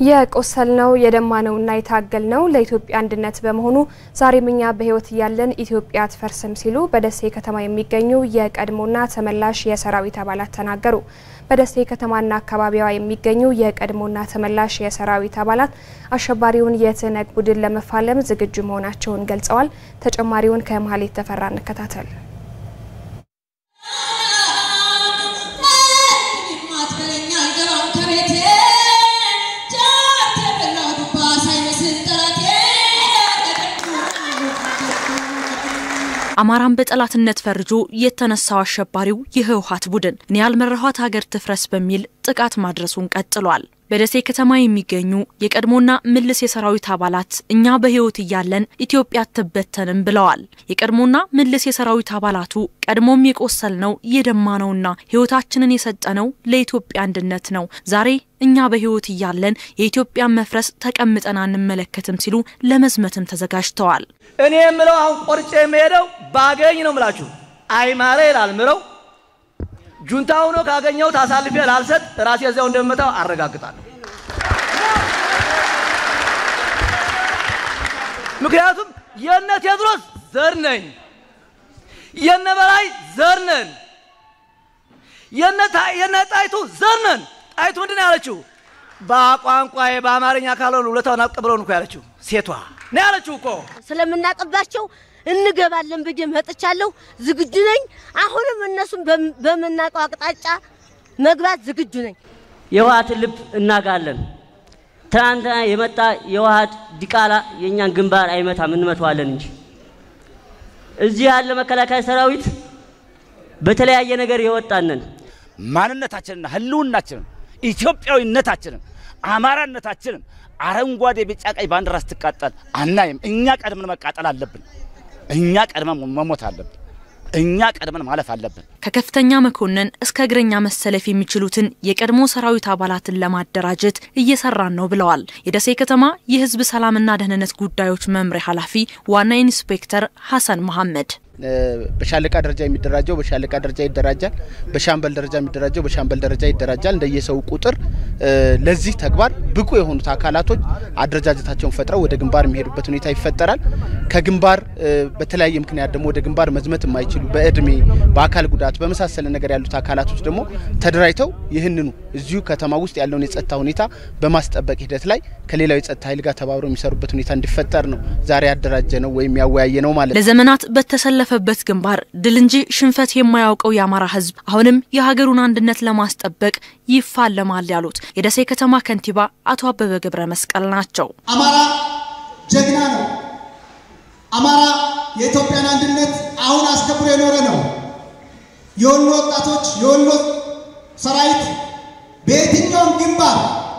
የቆሰልነው የደማነውና የታገልነው ለኢትዮጵያ አንድነት በመሆኑ ዛሬም እኛ በሕይወት እያለን ኢትዮጵያ አትፈርስም ሲሉ በደሴ ከተማ የሚገኙ የቀድሞና ተመላሽ የሰራዊት አባላት ተናገሩ። በደሴ ከተማና አካባቢዋ የሚገኙ የቀድሞና ተመላሽ የሰራዊት አባላት አሸባሪውን የትህነግ ቡድን ለመፋለም ዝግጁ መሆናቸውን ገልጸዋል። ተጨማሪውን ከመሀሌት ተፈራ እንከታተል። አማራን በጠላትነት ፈርጆ የተነሳው አሸባሪው የህወሓት ቡድን እኔ ያልመራኋት ሀገር ትፍረስ በሚል ጥቃት ማድረሱን ቀጥሏል። በደሴ ከተማ የሚገኙ የቀድሞና ምልስ የሰራዊት አባላት እኛ በህይወት እያለን ኢትዮጵያ አትበተንም ብለዋል። የቀድሞና ምልስ የሰራዊት አባላቱ ቀድሞም የቆሰልነው የደማነውና ህይወታችንን የሰጠነው ለኢትዮጵያ አንድነት ነው። ዛሬ እኛ በህይወት እያለን የኢትዮጵያን መፍረስ ተቀምጠን አንመለከትም ሲሉ ለመዝመትም ተዘጋጅተዋል። እኔ የምለው አሁን ቆርጬ የምሄደው ባገኝ ነው ምላችሁ አይማሬ ይላል ምለው ጁንታ ሆኖ ካገኘሁት አሳልፌ ላልሰጥ ራሴ እዚያው እንደምመታው አረጋግጣለሁ። ምክንያቱም የነ ቴዎድሮስ ዘር ነኝ፣ የነ በላይ ዘር ነን፣ የነ ጣይቱ ዘር ነን። ጣይቱ ምንድን ነው ያለችው? በቋንቋዬ በአማርኛ ካልሆነ ሁለታውን አቀብለውን እኮ ያለችው ሴቷ ነው ያለችው እኮ ስለምናቀባቸው እንገባለን ብዬ መጥቻለሁ። ዝግጁ ነኝ። አሁንም እነሱም በምናውቀው አቅጣጫ መግባት ዝግጁ ነኝ። የህወሓትን ልብ እናጋለን። ትናንትና የመጣ የህወሓት ዲቃላ የእኛን ግንባር አይመታም፣ እንመተዋለን እንጂ እዚህ ያለ መከላከያ ሰራዊት በተለያየ ነገር የወጣንን ማንነታችንና ህልውናችንን ኢትዮጵያዊነታችንን አማራነታችንን አረንጓዴ፣ ቢጫ፣ ቀይ ባንዲራ ስትቃጠል አናይም። እኛ ቀድመን መቃጠል አለብን። እኛ ቀድመን መሞት አለብን። እኛ ቀድመን ማለፍ አለብን። ከከፍተኛ መኮንን እስከ እግረኛ መሰለፍ የሚችሉትን የቀድሞ ሰራዊት አባላትን ለማደራጀት እየሰራን ነው ብለዋል። የደሴ ከተማ የህዝብ ሰላምና ደህንነት ጉዳዮች መምሪያ ኃላፊ ዋና ኢንስፔክተር ሀሰን መሐመድ በሻለቃ ደረጃ የሚደራጀው በሻለቃ ደረጃ ይደራጃል። በሻምበል ደረጃ የሚደራጀው በሻምበል ደረጃ ይደራጃል። እንደየሰው ቁጥር ለዚህ ተግባር ብቁ የሆኑት አካላቶች አደረጃጀታቸውን ፈጥረው ወደ ግንባር የሚሄዱበት ሁኔታ ይፈጠራል። ከግንባር በተለያየ ምክንያት ደግሞ ወደ ግንባር መዝመት የማይችሉ በእድሜ፣ በአካል ጉዳት በመሳሰለ ነገር ያሉት አካላቶች ደግሞ ተደራጅተው ይህንኑ እዚሁ ከተማ ውስጥ ያለውን የጸጥታ ሁኔታ በማስጠበቅ ሂደት ላይ ከሌላው የጸጥታ ኃይል ጋር ተባብረው የሚሰሩበት ሁኔታ እንዲፈጠር ነው ዛሬ ያደራጀ ነው ወይም ያወያየ ነው ማለት ነው። ለዘመናት በተሰለፈ በት ግንባር ድል እንጂ ሽንፈት የማያውቀው የአማራ ሕዝብ አሁንም የሀገሩን አንድነት ለማስጠበቅ ይፋለማል ያሉት የደሴ ከተማ ከንቲባ አቶ አበበ ገብረ መስቀል ናቸው። አማራ ጀግና ነው። አማራ የኢትዮጵያን አንድነት አሁን አስከብሮ የኖረ ነው። የወሎ ወጣቶች፣ የወሎ ሰራዊት በየትኛውም ግንባር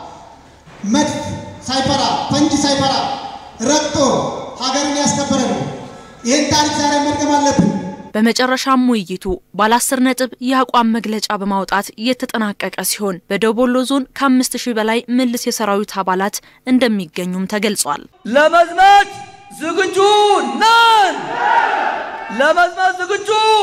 መድፍ ሳይፈራ ፈንጂ ሳይፈራ ረግጦ ሀገርን ያስከበረ ነው። ይህን ታሪክ ዛሬ መድገም አለብን። በመጨረሻም ውይይቱ ባለ አስር ነጥብ የአቋም መግለጫ በማውጣት የተጠናቀቀ ሲሆን በደቡብ ወሎ ዞን ከአምስት ሺህ በላይ ምልስ የሰራዊት አባላት እንደሚገኙም ተገልጿል። ለመዝመት ዝግጁ ነን። ለመዝመት ዝግጁ